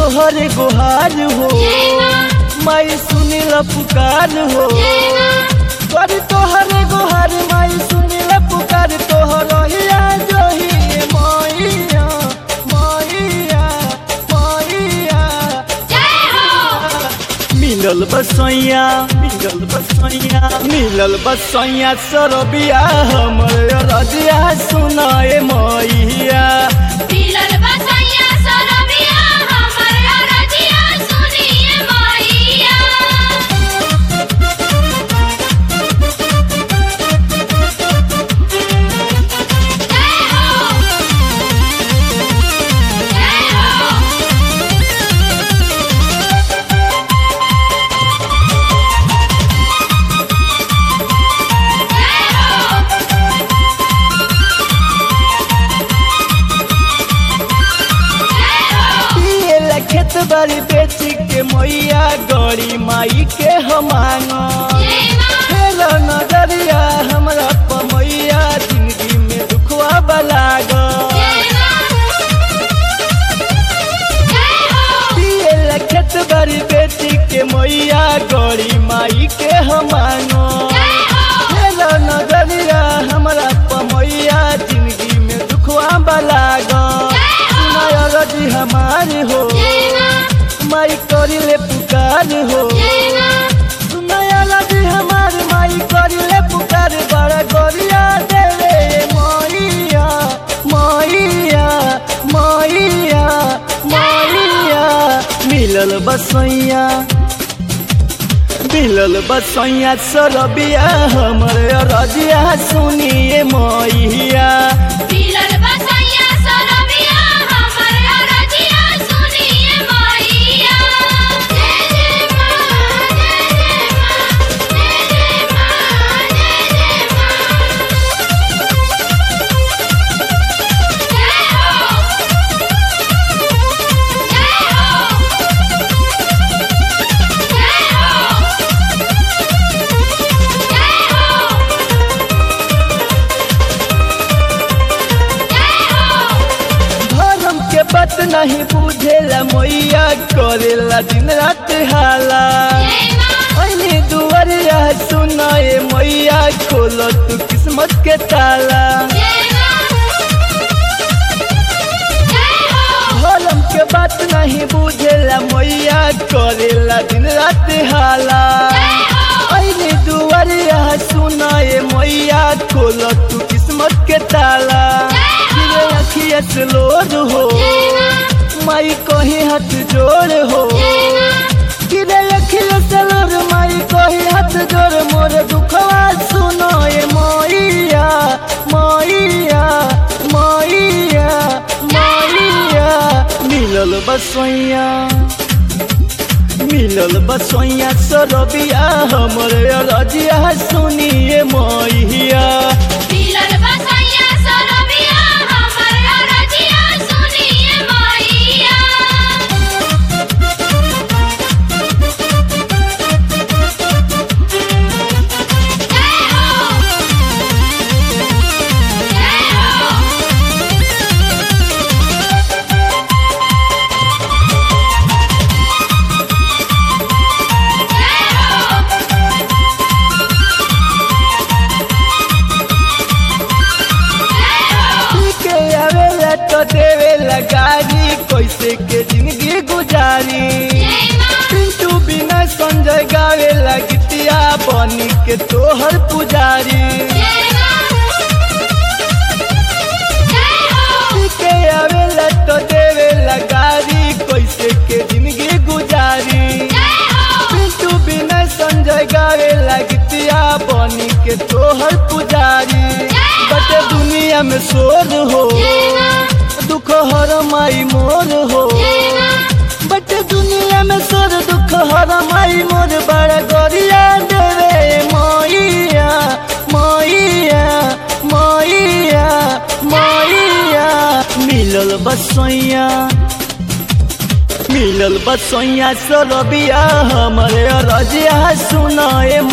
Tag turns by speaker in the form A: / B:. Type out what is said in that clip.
A: तोहर गुहार हो माई सुनिल पुकार हो कर तोहर गुहार माई सुनिल पुकार तोहर हिया जोही मैया मैया मैया मिलल बसैया मिलल बसैया मिलल बसैया सरबिया हमर रजिया सुनाए मैया
B: मिलल बसैया सरबिया हमर रजिया सुनिए मैया जय हो जय हो जय हो जय हो
A: पिए खेत बारी बेच के मैया गड़ी माई के हम मांगो
B: जय मां
A: फेर नजरिया हमरा पमैया जिंदगी में दुखवा बलागो
B: जय मां जय हो
A: पिए खेत बारी बेच के मैया गड़ी माई के हम मांगो
B: जय हो
A: फेर नजरिया हमरा पमैया जिंदगी में दुखवा बलागो सुनाय रजी हमारी हो
B: जय मां
A: माई करिले पुकार हो
B: जय मां
A: सुनाया लगी हमार माई करिले पुकार बड़ा गोरिया देवे मैया मैया मैया मैया मिलल बसैया मिलल बसैया सरबिया हमर रजिया सुनिए मैया
B: मिलल बसैया सरबिया हमर रजिया सुनिए मैया जय जय मां जय जय मां जय जय मां जय जय मां जय हो जय हो जय हो जय हो
A: धर्म के बात नहीं बुझेला मैया करेला दिन रात हाला
B: जय मां
A: ऐनी दुआरिया सुनाए मैया खोलो तू किस्मत के ताला
B: जय मां जय हो
A: धर्म के बात नहीं बुझेला मैया करेला दिन रात हाला
B: जय हो
A: ऐनी दुआरिया सुनाए मैया खोलो तू किस्मत के ताला फिरे अखिया से लोड हो
B: जय मां
A: माई कहीं हाथ जोड़ हो
B: जय मां
A: किरे अखिल सलर माई कही हाथ जोड़ मोर दुखवा सुनो ये मैया मैया मैया मैया मिलल बसैया मिलल बसैया सरबिया हमर रजिया सुनिए मैया
B: मिलल बसैया सरबिया हमर रजिया सुनिए मैया जय हो जय हो जय हो जय हो
A: के आवेला तो देवेला गाड़ी कैसे के जिंदगी गुजारी
B: जय मां
A: पिंटू बिना संजय गावेला गीतिया बनी के तोहर पुजारी
B: जय मां जय हो
A: के आवेला तो देवेला गाड़ी कैसे के जिंदगी गुजारी
B: जय हो
A: पिंटू बिना संजय गावेला गीतिया बनी के तोहर पुजारी बटे दुनिया में शोर हो
B: जय मां
A: दुख हर माई मोर हो
B: जय मां
A: बट दुनिया में सर दुख हर माई मोर बड़ा गोरिया देवे मैया मैया मैया मैया मिलल बसैया मिलल बसैया सरबिया हमरे रजिया सुनाए